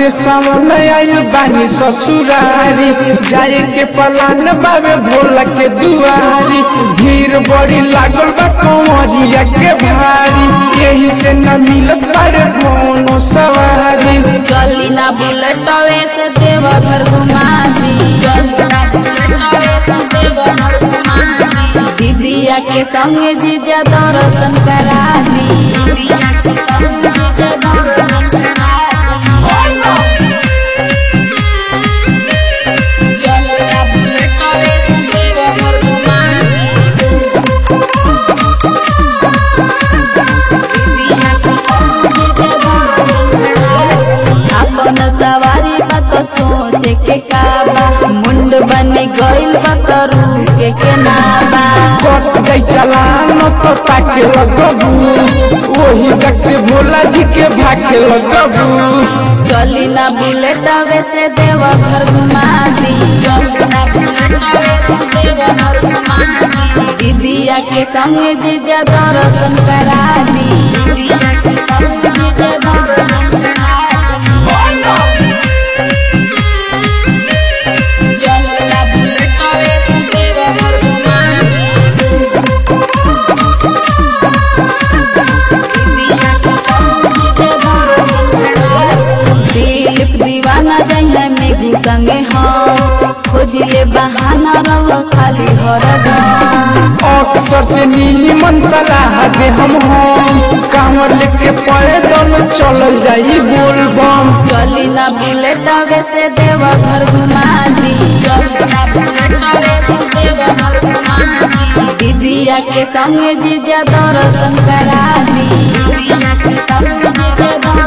सावन आयल बानी ससुरारी जाए के पलान बाबे भोला के दुआरी भीड़ बड़ी लागल बा कंवरिया के भारी यही से न मिलत बारे कोनो सवारी चली ना बुलेट से देवघर घुमा दी चली ना बुलेट से देवघर घुमा दी दीदिया के संग जीजा दर्शन करा दी दीदिया के संग जीजा दर्शन करा दी चली ना बुलेट से देवघर घुमा दी दीदिया के संग जीजा दर्शन करा दी अपन सवारी मत सोचे के काबा मुंड बन गइल बा करू के के नाबा कट जाई चलान तो ताके लगबू वही जग से भोला जी के भाके लगबू चली ना बुलेट से देवा घर घुमा दी चली ना बुलेट से देवा घर घुमा दी दीदिया के संग जीजा दर्शन करा दी दीदिया के संग जीजा दर्शन करा दी चली ना बुलेट से देवा घर घुमा दी दिलीप दीवाना जंगल में घुसंगे हम खोजिले बहाना रहो खाली हरदम अक्सर से नीमन सलाह दे हम हम कांवर लेके पैदल चल जाई बोलबम चली ना बुलेट से देवा घर घुमा दी चली ना बुलेट से देवा घर घुमा दी दीदिया के संग जीजा दर्शन करा दी दीदिया के संग जीजा दर्शन